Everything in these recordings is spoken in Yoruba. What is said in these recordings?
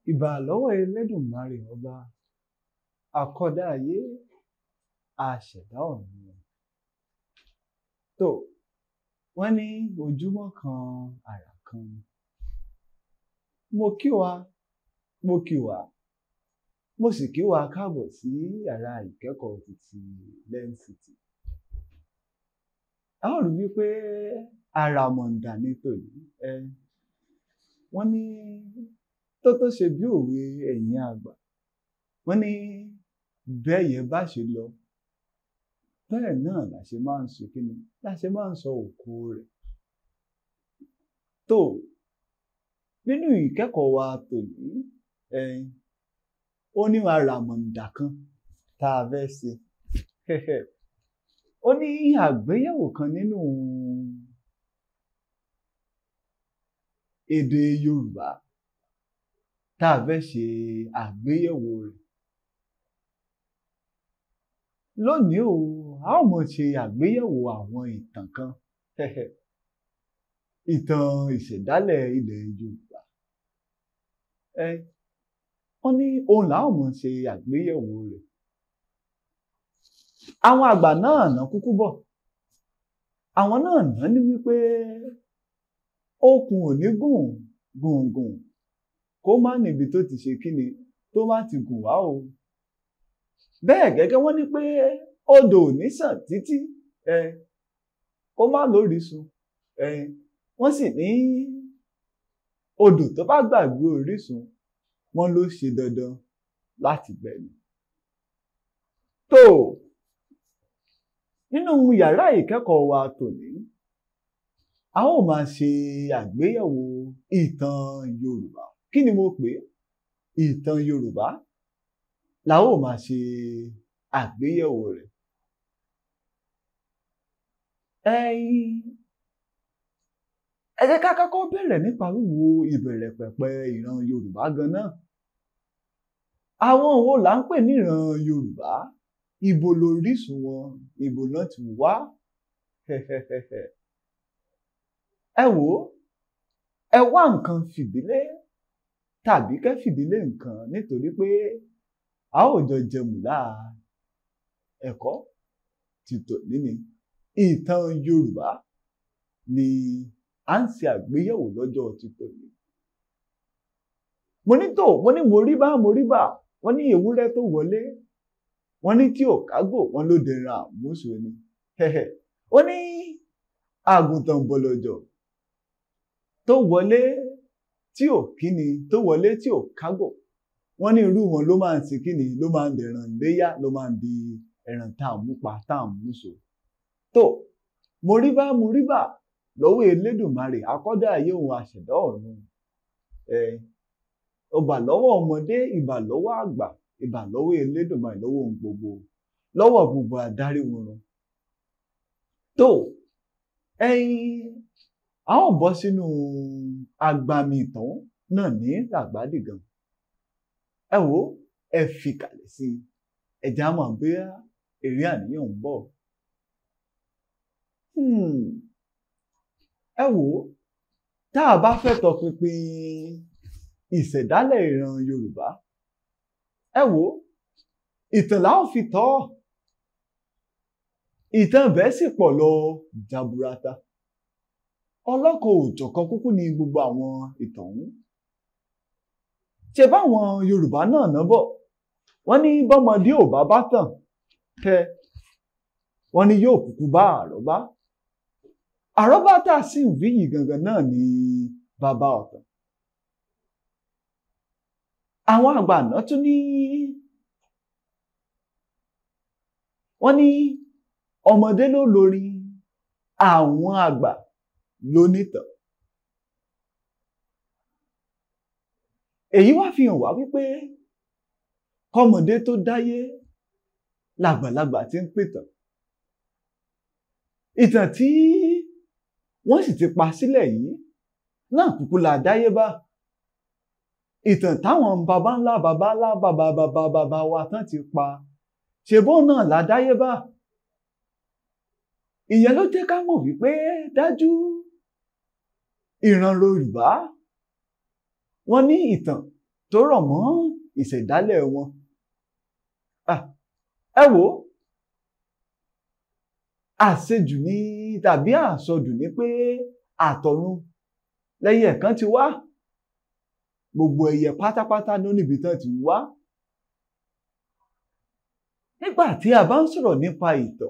ìbà lọ́wọ́ Elédùmarè ọba àkọ́dá ayé àṣẹ̀dá ọ̀run tó wọ́n ní ojúmọ́ kan àrà kan mo kí wa mo kí wa mo sì kí wa káàbọ̀ sí yàrá ìkẹ́kọ̀ọ́ títí lẹ́ńsìtì a ó rí wípé àràmọ̀ǹdà ní tòní ẹ wọ́n ní tó tó ṣe bí òwe ẹ̀yìn àgbà wọ́n ní bẹ́ẹ̀yẹ bá ṣe lọ bẹ́ẹ̀ náà la ṣe máa ń sọ kíni la ṣe máa ń sọ òkú rẹ̀ tó nínú ìkẹ́kọ̀ọ́ wa tòní ẹ ó ní àràmọ̀ǹdà kan tá a fẹ́ ṣe ó ní àgbéyẹ̀wò kan nínú èdè Yorùbá tá a fẹ́ ṣe àgbéyẹ̀wò rẹ̀ lónìí o a ó mọ̀ ṣe àgbéyẹ̀wò àwọn ìtàn kan ìtàn ìṣẹ̀dálẹ̀ ilẹ̀ Yorùbá ẹ wọ́n ní òun là ó mọ̀ ṣe àgbéyẹ̀wò rẹ̀ àwọn àgbà náà ná kúkú bọ̀ àwọn náà ná ní wípé okùn ò ní gùn gùngùn kó má níbi tó ti ṣe kíni tó má ti gùn wá o bẹ́ẹ̀ gẹ́gẹ́ wọ́n ní pé odò ò ní sàn títí ẹ kó má lórísun ẹ wọ́n sì ní odò tó bá gbàgbé orísun wọ́n ló ṣe dandan láti gbẹ̀mí tó nínú yàrá ìkẹ́kọ̀ọ́ wa tòní a ó máa ṣe àgbéyẹ̀wò ìtàn Yorùbá kí ni mo pè é ìtàn Yorùbá la ó máa ṣe àgbéyẹ̀wò rẹ̀ ẹ̀yin ẹ jẹ́ ká kọ́kọ́ bẹ̀rẹ̀ nípa wíwo ìbẹ̀rẹ̀ pẹ̀pẹ̀ ìran Yorùbá gan-an àwọn wo là ń pè ní ìran Yorùbá ibo lóríṣun wọn ibo náà ti wá ẹ wò ó ẹ wá nǹkan fìdílé tàbí kẹ́ fìdílé nǹkan nítorí pé a ó jọ jẹmùlá ẹ̀kọ́ ti tòní ni ìtàn Yorùbá ni à ń ṣe àgbéyẹ̀wò lọ́jọ́ ti tòní. mo ní tó mo ní mo rí bá mo rí bá wọ́n ní ewúrẹ́ tó wọlé wọ́n ní tí ò kágò wọ́n ló dẹran àmúṣe ni ó ní àgùntàn bọ̀lọ̀jọ̀ tó wọlé tí ò kíni tó wọlé tí ò kágò wọ́n ní irú wọn ló máa ń ti kíni ló máa ń dẹ̀ràn léyà ló máa ń di ẹran tá à ń mú pa tá à ń mú so tó mo rí bá mo rí bá lọ́wọ́ Elédùmarè akọ́dá ayé òun àṣẹ̀dá ọ̀run ẹ̀ ọba lọ́wọ́ ọmọdé ìbà lọ́wọ́ àgbà ìbà lọ́wọ́ Elédùmarè lọ́wọ́ ohun gbogbo lọ́wọ́ gbogbo adarí wọn tó ẹ̀yin a ó bọ́ sínú agbami ìtàn náà ní ràgbádìgan ẹ wo ẹ fi kàlẹ̀ sí i ẹ̀jẹ̀ á mọ̀ bí èrè àníyàn ń bọ̀ ẹ wò ó tá a bá fẹ́ tọpinpin ìṣẹ̀dálẹ̀ ìran Yorùbá ẹ wò ó ìtàn la ó fi tọ́ ìtàn bẹ́ẹ̀ sì pọ̀ lọ jaburata ọlọ́kọ̀ òjọ̀kan kúkú ni gbogbo àwọn ìtàn ọ̀hún ṣe báwọn Yorùbá náà ná bọ̀ wọ́n ní bọ́mọdé ò bá bá tàn tẹ wọ́n ní yóò kúkú bá àrọ́bá àrọ́bá tá a sì ń wí yìí gangan náà ni bàbá ọ̀tàn àwọn àgbà náà tún ní wọ́n ní ọmọdé ló lórí àwọn àgbà ló nítàn èyí wá fi hàn wá wípé kọ́mọdé tó dáyé làgbàlagbà ti ń pìtàn ìtàn tí wọ́n sì ti pa sílẹ̀ yìí náà kúkú là dáyébá ìtàn táwọn baba ńlá baba ńlá baba baba baba wa tán ti pa ṣèbó náà là dáyébá ìyẹn ló jẹ́ ká mọ̀ wípé dájú ìran Yorùbá wọ́n ní ìtàn tó tó rọ̀ mọ́ ìṣẹ̀dálẹ̀ wọn. ẹ wò ó àṣejù ni tàbí àsọdù ni pé àtọ̀run lẹ́yẹ kan ti wá gbogbo ẹyẹ pátápátá ló níbi tán ti wá. nígbà tí a bá ń sọ̀rọ̀ nípa ìtàn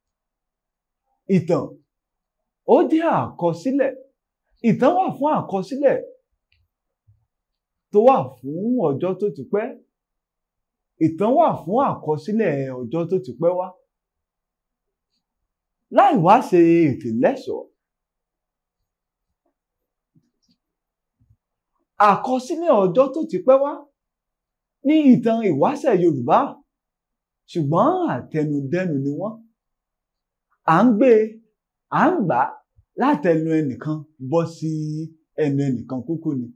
ìtàn ó jẹ́ àkọsílẹ̀ ìtàn wà fún àkọsílẹ̀ tó wà fún ọjọ́ tó ti pẹ́ ìtàn wà fún àkọsílẹ̀ ọjọ́ tó ti pẹ́ wá láì wá ṣe ètè lẹ́sọ̀ọ́ àkọsílẹ̀ ọjọ́ tó ti pẹ́ wá ní ìtàn ìwáṣẹ̀ Yorùbá ṣùgbọ́n àtẹnudẹ́nu ni wọ́n à ń gbé à ń gbà látẹnu ẹnìkan bọ́ sí ẹnu ẹnìkan kúkú ni.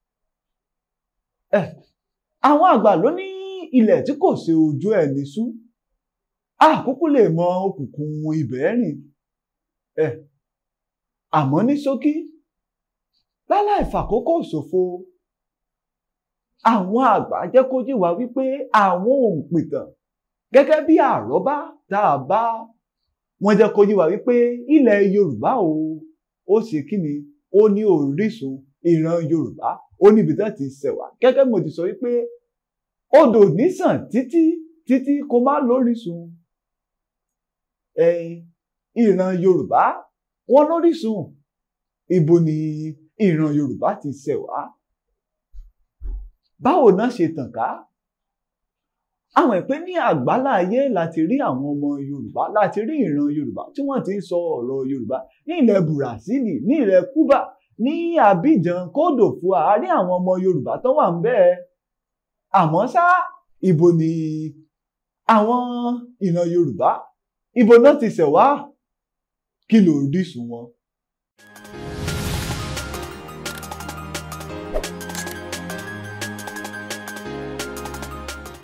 ẹ àwọn àgbà ló ní ilẹ̀ tí kò ṣe ojú ẹni sú àkókò lè mọ òkùnkùn ibẹ̀ rìn ẹ àmọ́ ní ṣókí láláì fàkókò ṣòfò àwọn àgbà jẹ́ kó yé wa wípé àwọn òǹpìtàn gẹ́gẹ́ bí àrọ́bá tá a bá wọ́n jẹ́ kó yé wa wípé ilẹ̀ Yorùbá o ó ṣe kí ni ó ní orísun ìran Yorùbá ó níbi tó ti ṣẹ̀ wá gẹ́gẹ́ mo ti sọ wípé odò nísàn títí títí kó má lórísun ìran Yorùbá wọn lórísun ibo ni ìran Yorùbá ti ṣẹ̀ wá báwo náà ṣe tàn ká àwọn ìpín ní àgbáláyé láti rí àwọn ọmọ Yorùbá láti rí ìran Yorùbá tí wọ́n ti ń sọ ọ̀rọ̀ Yorùbá ní ilẹ̀ Bùràsílì ní ilẹ̀ Kúbà ní Abidjan kódòfù àárín àwọn ọmọ Yorùbá tó wà ń bẹ́ẹ̀ àmọ́ ṣá ibo ni àwọn ìran Yorùbá ibo náà ti ṣẹ̀ wá kí ló rísun wọn.